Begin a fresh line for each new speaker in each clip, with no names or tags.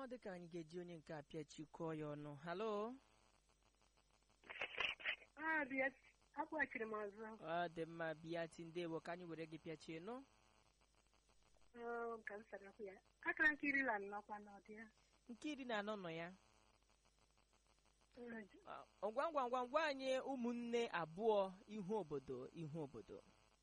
ọ dị ka anyị ga-eji onye nke a pịachikọọ ya ọnụ halo
Ah, bịa akpọchiri m ọzọ
ọ dị mma bịa ti ndewo ka anyị were gị pịachie nụ
Oh, ka m sarakwu ya akara nke iri na nnọkwa n'ọdị ya
nke iri na anọ nọ ya
Mm,
Ọ, ngwa ngwa ngwa ngwa anyị ụmụnne abụọ ihu obodo ihu obodo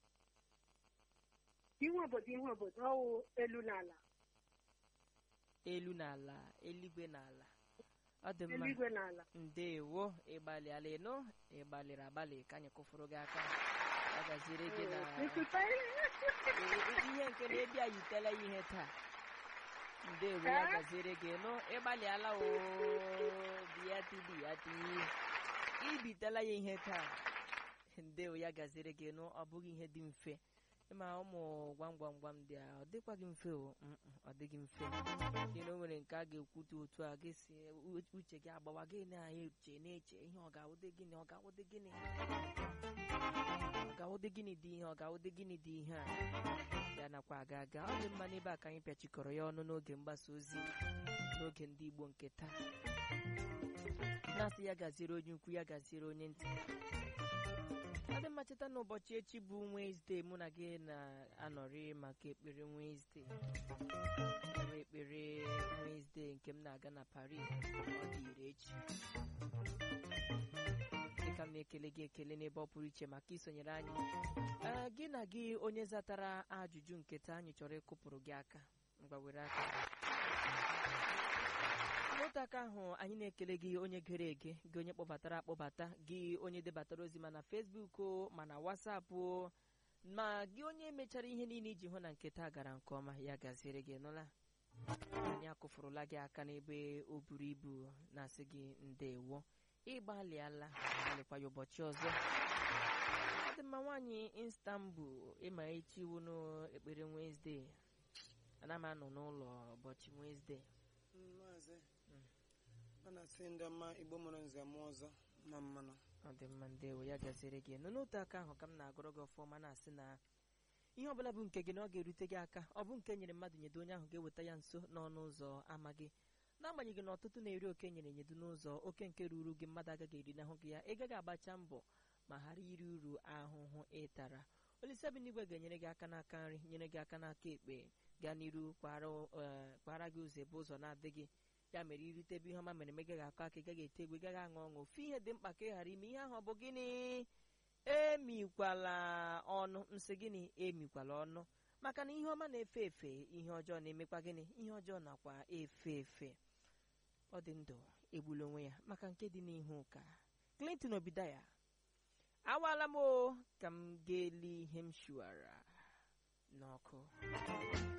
ihu obodo ihu obodo ọwụ elu na ala
elu na ala eluigwe na ala ọ dị mma
eluigwe na ala
ndewo ịgbalịala ịnụ ịgbalịrị agbalị ka anyị kụfụrụ gị aka ọ gaziri gị na
Nkwuta
ihe nke na-ebi anyị yitela ya ihe taa ndewo ya gaziere gị nụ ịgbalịala o bịati bịati ibitela ya ihe taa ndewo ya gaziere gị nụ ọ bụghị ihe dị mfe ịma ụmụ gwam gwam gwam ndị a ọ dịkwaghị mfe o Mm, mm, ọ dịghị mfe n'ihi na o nwere nke a ga-ekwute otu a gị si u- uche gị agbawa gị na-eche na-eche ihe ọ ga-awụdị gịnị ọ ga-awụdị gịnị ọ ga-awụdị gịnị dị ihe ọ ga-awụdị gịnị dị ihe a ya nakwa aga aga ọ dị mma n'ebe a ka anyị pịachikọrọ ya ọnụ n'oge mgbasa ozi n'oge ndị Igbo nke taa na-asị ya gaziere onye ukwu ya gaziere onye ntị ọ dị mma cheta n'ụbọchị echi bụ Wenesde mụ na gị na-anọrị maka ekpere Wenesde enwe ekpere Wenesde nke m na-aga na Paris ọ dị ire echi dịka m na-ekele gị ekele n'ebe ọ pụrụ iche maka isonyere anyị ee gị na gị onye zatara ajụjụ nke taa anyị chọrọ ịkụpụrụ gị aka ngwa were aka n'otu aka ahụ anyị na-ekele gị onye gere ege gị onye kpọbatara akpọbata gị onye debatara ozi ma na Facebook o ma na WhatsApp o ma gị onye mechara ihe niile iji hụ na nke taa gara nke ọma ya gaziere gị nụla anyị akụfụrụla gị aka n'ebe o buru ibu na-asị gị ndewo ịgbalịala gbalịkwa ya ụbọchị ọzọ ọ dị mma nwaanyị Istanbul ịma echi wụnụ ekpere Wednesde ana m anọ n'ụlọ ụbọchị Wednesde
maazị ọ na-asị ndị ọma igbo mụrụ nze mụọ ọzọ ma mmanụ
ọ dị mma ndewo ya gaziere gị nọ n'otu aka ahụ ka m na-agụrụ gị ọfọma na-asị na ihe ọbụla bụ nke gị na ọ ga-erute gị aka ọ bụ nke nyere mmadụ nyedo onye ahụ ga-eweta ya nso n'ọnụ ụzọ ama gị n'agbanyeghị na ọtụtụ na-eri oke nyere nyedo n'ụzọ oke nke ruru gị mmadụ agaghị eri n'ahụ gị ya ị gaghị agbacha mbọ ma ghara iri uru ahụhụ ịtara olise bi n'igwe ga-enyere gị aka n'aka nri nyere gị aka n'aka ekpe gaa n'iru kpara eh, kpara gị ụzọ ebe ụzọ na-adịghị ya mere irite ebe ihe ọma mere eme gaghị akọ aka ị gaghị ete egwu ị gaghị aṅụ ọṅụ ofu ihe dị mkpa ka ị ghara ime ihe ahụ ọ bụ gịnị emikwala ọnụ nsị gịnị emikwala ọnụ maka na ihe ọma na-efe efe ihe ọjọọ na-emekwa gịnị ihe ọjọọ nakwa efe efe ọ dị ndụ egbula onwe ya maka nke dị n'ihu ụka Clinton Obidaya awaala m o ka m ga-eli ihe m shuwara n'ọkụ